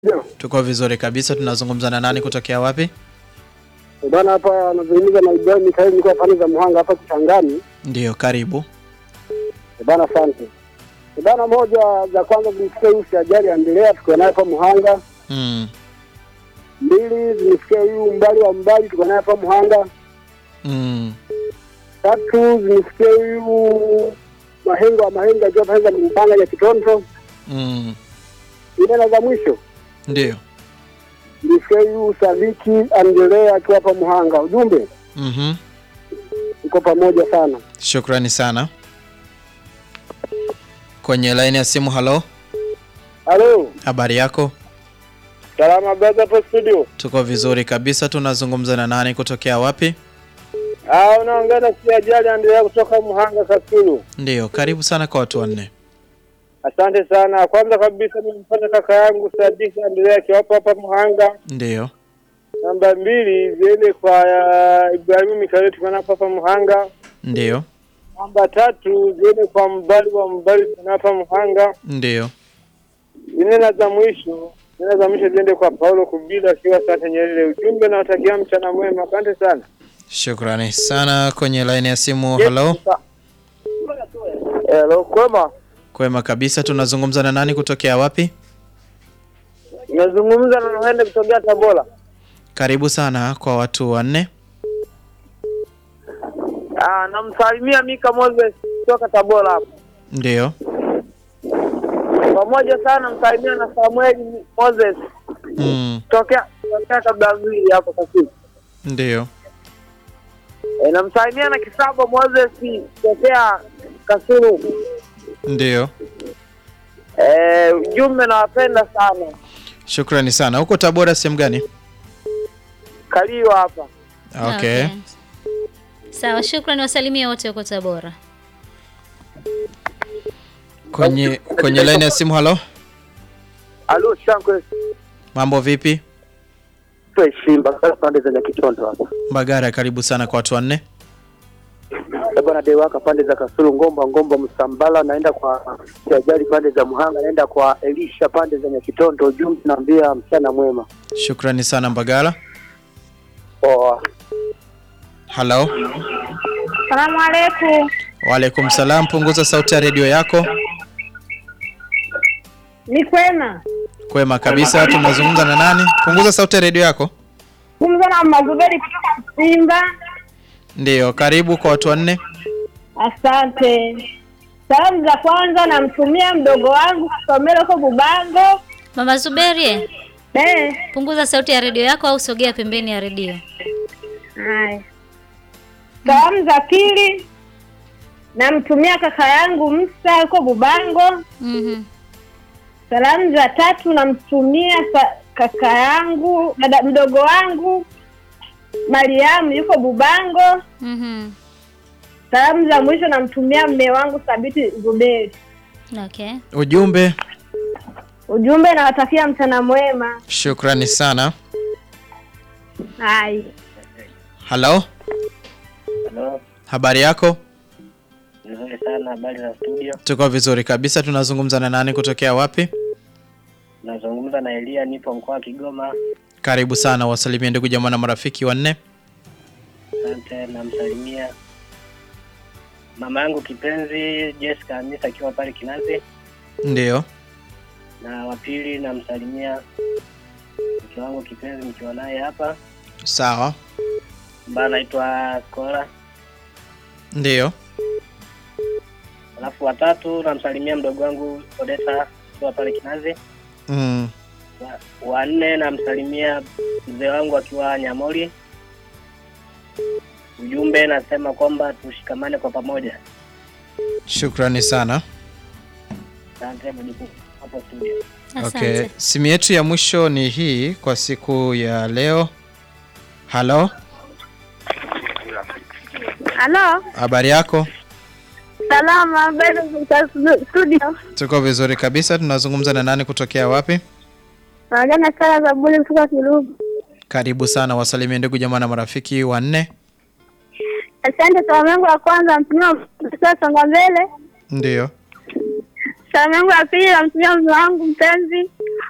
Ndio. Tuko vizuri kabisa. Tunazungumza na nani kutokea wapi? Eh, Bwana hapa anazungumza na Ibrahim Mikaeli niko pande za Muhanga hapa Kichangani. Ndiyo, karibu. Eh, Bwana asante. Eh, Bwana moja za kwanza zimsikia huyu si ajali aendelea tukiwa naye hapa Muhanga. Mm. Mbili zimsikia huyu mbali wa mbali tukiwa naye hapa Muhanga. Mm. Tatu zimsikia huyu mahenga wa mahenga akiwa pande za Mpanga ya Kitonto. Mm. Ile na za mwisho Ndiyo. zimsikia huyu Sadiki aendelea akiwa hapa Muhanga. Ujumbe Mhm. uko pamoja sana. Shukrani sana. Kwenye laini ya simu, halo, Halo. habari yako? Salama brother hapo studio. Tuko vizuri kabisa. Tunazungumza na nani kutokea wapi? Ah, unaongea na si ajali aendelea kutoka Muhanga Kasulu. Ndiyo, karibu sana kwa watu wanne. Asante sana. Kwanza kabisa nimpata kaka yangu Sadiki Andrea akiwapo hapa Muhanga. Ndiyo. Namba mbili ziende kwa uh, Ibrahimu Mikaeli tukiwa hapa hapa Muhanga. Ndiyo. Namba tatu ziende kwa mbali wa mbali tukiwa hapa Muhanga. Ndiyo. Nne na za mwisho nne za mwisho ziende kwa Paulo Kubila akiwa Sante Nyerere. Ujumbe na watakia mchana mwema. Asante sana. Shukrani sana. Kwenye laini ya simu, halo, Hello, kwema. kwema kabisa. Tunazungumza na nani kutokea wapi? Nazungumza na Nohende kutokea Tabora. Karibu sana kwa watu wanne. Ah, namsalimia Mika Moses kutoka Tabora hapo. Ndiyo. pamoja sana msalimia na Samuel Moses Mm. tokea tokea kabla mbili hapo Kasulu. Ndiyo. E, namsalimia na Kisabo Moses tokea Kasulu. Ndiyo. Eh, ujumbe nawapenda sana. Shukrani sana. Huko Tabora sehemu gani? Kaliwa hapa. Okay. Sawa, shukrani, wasalimia wote huko Tabora. Kwenye kwenye laini ya simu, halo, Alo Shankwe mambo vipi? Shimba pande za Nyakitondo hapa. Mbagara, karibu sana kwa watu wanne. Eh, bwana Dewaka pande za Kasulu Ngomba Ngomba Msambala naenda kwa Siajali pande za Muhanga naenda kwa Elisha pande za Nyakitondo ujumbe naambia mchana mwema. Shukrani sana Mbagala. Poa. Halo, Salamu alaikum. waalaikum salam. Punguza sauti ya redio yako. Ni kwema. Kwema kabisa. Tunazungumza na nani? Punguza sauti ya redio yako. Kumza na Mazuberi kutoka Simba. Ndiyo, karibu kwa watu wanne. Asante. Salamu za kwanza namtumia mdogo wangu Somelo huko Bubango. Mama Zuberi, Eh, punguza sauti ya redio yako au sogea pembeni ya redio. haya. Salamu za pili namtumia kaka yangu Musa huko Bubango. Mhm. Salamu za tatu namtumia sa- kaka yangu dada mdogo wangu Mariamu yuko Bubango. Mhm. Salamu za mwisho namtumia mme wangu Thabiti Zuberi. Okay. Ujumbe. Ujumbe nawatakia mchana mwema. Shukrani sana. Hai. Halo, Halo, habari yako? nzuri sana. Habari za studio? Tuko vizuri kabisa. Tunazungumza na nani kutokea wapi? Nazungumza na Elia, nipo mkoa wa Kigoma. Karibu sana, wasalimie ndugu jamaa na marafiki wanne. Asante, namsalimia mama yangu kipenzi Jessica Hamisa akiwa pale Kinazi, Ndiyo. na wa pili namsalimia mke wangu kipenzi nikiwa naye hapa, Sawa. ambaye anaitwa Skola. Ndiyo. Alafu watatu namsalimia mdogo wangu Odeta akiwa pale Kinazi. Mm. Wa- wa nne namsalimia mzee wangu akiwa Nyamori. Ujumbe nasema kwamba tushikamane kwa pamoja. Shukrani sana. Asante mjukuu hapo studio. Asante. Okay. Simu yetu ya mwisho ni hii kwa siku ya leo. Halo, Halo. habari yako? Salama, habari za studio. Tuko vizuri kabisa. Tunazungumza na nani kutokea wapi? Naongea na Sara za Buli kutoka Kirugu. Karibu sana, wasalimie ndugu jamaa na marafiki wanne. Asante. Salamu yangu ya kwanza mtumia mtoto songa mbele. Ndiyo. Salamu yangu ya pili namtumia mume wangu mpenzi